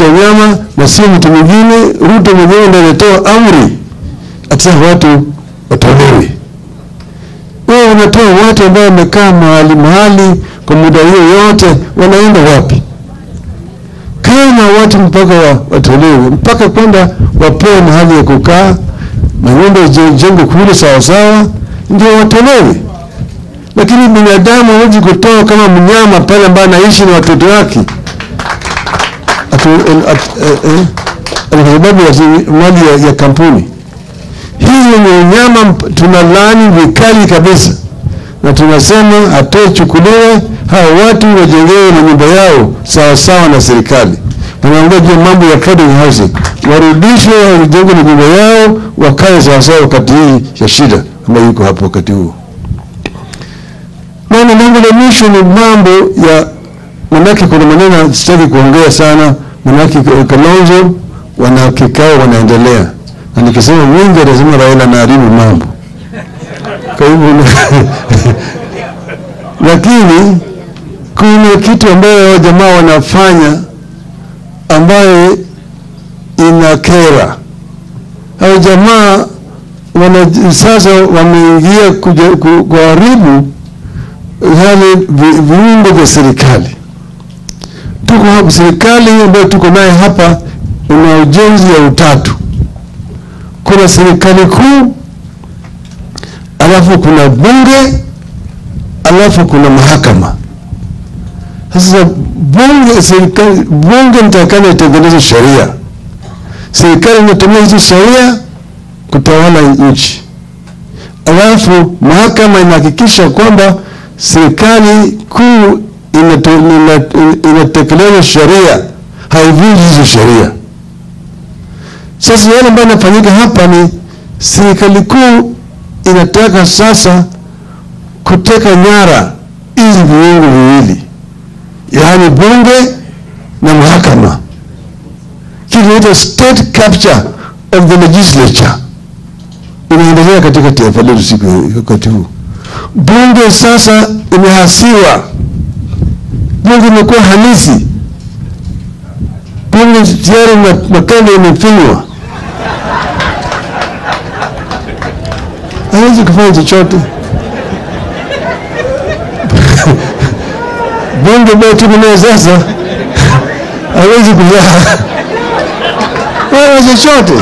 cha nyama na sio mtu mwingine. Ruto mwenyewe ndiye alitoa amri ati watu watolewe. Wewe unatoa watu ambao wamekaa mahali mahali kwa muda hiyo yote, wanaenda wapi? Kama watu mpaka wa, watolewe mpaka kwenda wapewe mahali ya kukaa, manyumba ijengwe kule sawasawa, ndio watolewe. Lakini binadamu hawezi kutoa kama mnyama pale ambaye anaishi na watoto wake atu- el- at- eh, eh, ati kwa sababu ya mali ya, ya kampuni. Hiyo ni unyama, mp- tunalaani vikali kabisa, na tunasema hatochukuliwe, hawa watu wajengewe na nyumba yao sawa sawa na serikali. Wanaongea juu ya mambo ya affordable housing, warudishwe, wajenge na nyumba yao, wakae sawa sawa wakati hii ya shida ambayo yuko hapo wakati huu. Na jambo la mwisho ni mambo ya manake, kuna maneno sitaki kuongea sana, manake Kalonzo wana kikao wanaendelea, na nikisema wingi atasema Raila anaharibu mambo. Kwa hivyo lakini kuna kitu ambayo hao jamaa wanafanya ambayo inakera. Hao jamaa wana sasa wameingia kuja- ku- kuharibu yale vi- viungo vya serikali. Tuko hapa, serikali ambayo tuko naye hapa una ujenzi ya utatu. Kuna serikali kuu, alafu kuna bunge, alafu kuna mahakama. Sasa bunge, serikali, bunge nitakana itengeneze sheria, serikali inatumia hizo sheria kutawala nchi, alafu mahakama inahakikisha kwamba serikali kuu inato- ina- inatekeleza sheria, haivunji hizo sheria. Sasa yale ambayo yanafanyika hapa ni serikali kuu inataka sasa kuteka nyara hizi viungo viwili, yaani bunge na mahakama, kitu inaitwa state capture of the legislature inaendelea katika taifa letu siku wakati huu. Bunge sasa imehasiwa, bunge imekuwa halisi, bunge tayari ma- makanda imefinywa, hawezi kufanya chochote. bunge ambayo tuko nayo sasa hawezi kuzaa wala chochote.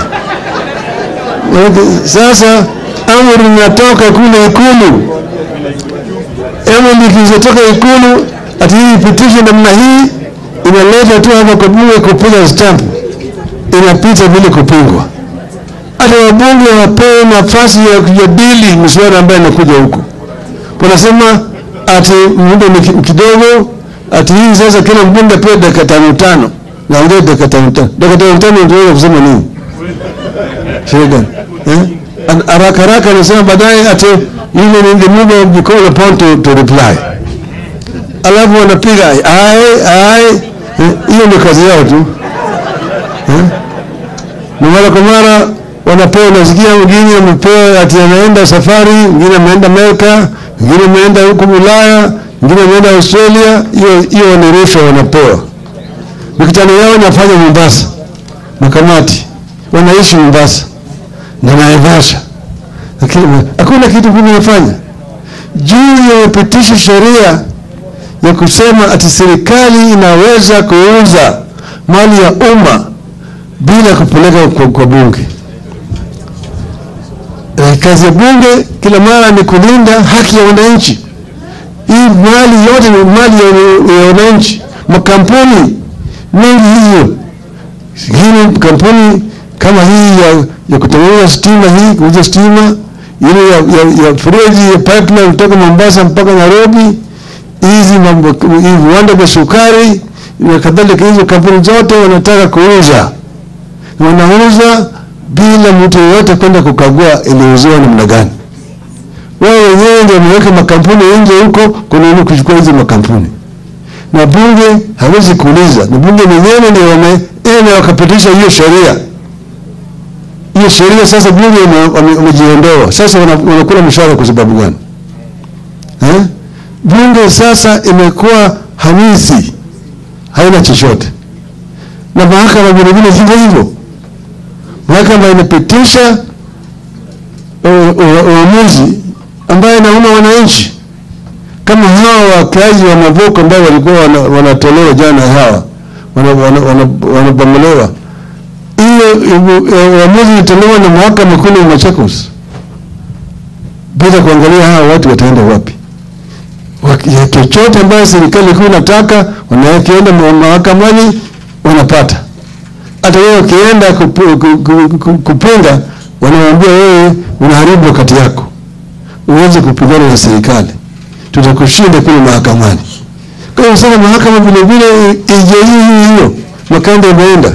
Sasa amri inatoka kule Ikulu, amri ikizotoka Ikulu ati hii ipitishe namna hii, inaleta tu hapa kwa bunge kupiga stamp, inapita bila kupingwa. Hata wabunge wapewe nafasi ya kujadili miswada ambayo inakuja huko. Wanasema ati muda ni ki- kidogo, ati hii sasa kila mbunge apewe dakika tano tano, naongea dakika tano tano. Dakika tano tano ndio kusema nini? Shida gani? Eh? An- Haraka haraka anasema baadaye ati ile ni the move of you call upon to, to reply. Alafu wanapiga ai ai eh, hiyo ni kazi yao tu. Eh? Na mara kwa mara wanapewa, unasikia mwingine amepewa ati anaenda safari, mwingine ameenda Amerika, mwingine ameenda huko Ulaya, mwingine ameenda Australia. Hiyo hiyo ni rushwa wanapewa. Mikutano yao inafanya Mombasa, makamati wanaishi Mombasa na Naivasha, lakini hakuna kitu kinafanya juu ya kupitisha sheria ya kusema ati serikali inaweza kuuza mali ya umma bila kupeleka kwa, kwa bunge. Eh, kazi ya bunge kila mara ni kulinda haki ya wananchi. Hii mali yote ni mali ya, ya wananchi. Makampuni mengi hiyo hii kampuni kama hii ya, ya kutengeneza stima hii kuuza stima ile ya, ya, ya freji ya pipeline kutoka Mombasa mpaka Nairobi, hizi mambo hii viwanda vya sukari na kadhalika, hizo kampuni zote wanataka kuuza, wanauza bila mtu yeyote kwenda kukagua iliuziwa namna gani. Wao wenyewe ndio wameweka makampuni nje huko kununua kuchukua hizo makampuni na bunge hawezi kuuliza, na bunge wenyewe ndio wameenda wakapitisha hiyo sheria. Hiyo sheria sasa bunge wame- wame- wamejiondoa, sasa wana- wanakula mshahara kwa sababu gani eh? Bunge sasa imekuwa hamisi, haina chochote. na mahakama vilevile hivyo hivyo. Mahakama inapitisha uamuzi ambayo inauma wananchi, kama hawa wakazi wa Mavoko ambao walikuwa wanatolewa jana, hawa wanabomolewa hiyo uamuzi ilitolewa na mahakama kule Machakos bila kuangalia hawa watu wataenda wapi. Chochote ambayo serikali kuu inataka wanakienda mahakamani wanapata. Hata wewe ukienda kupinga, wanamwambia wewe unaharibu wakati yako, uweze kupigana na serikali, tutakushinda kule mahakamani. Kwa hiyo sasa mahakama vile vile ije hii hiyo makanda imeenda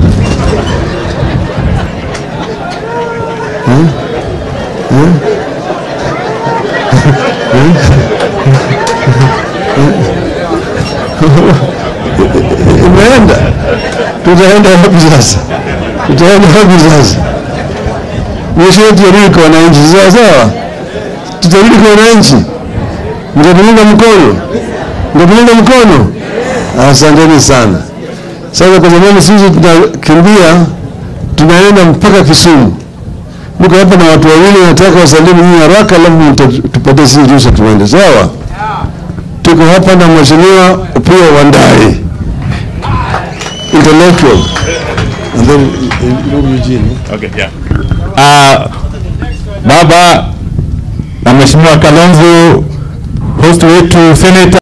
imeenda. Tutaenda wapi sasa? Tutaenda wapi sasa? Mwisho wetu yarudi kwa wananchi, sawa sawa. Tutarudi kwa wananchi, mtatuunga mkono, mtatuunga mkono. Asanteni sana. Sasa kwa sababu sisi tunakimbia, tunaenda mpaka Kisumu. Niko hapa na watu wawili, nataka wasalimu nyinyi haraka, alafu tupatie sisi ruhusa tuende. Sawa, tuko hapa na mheshimiwa Opiyo Wandayi intellectual and then Eugene. Okay, yeah. Uh, baba na mheshimiwa Kalonzo host wetu Senator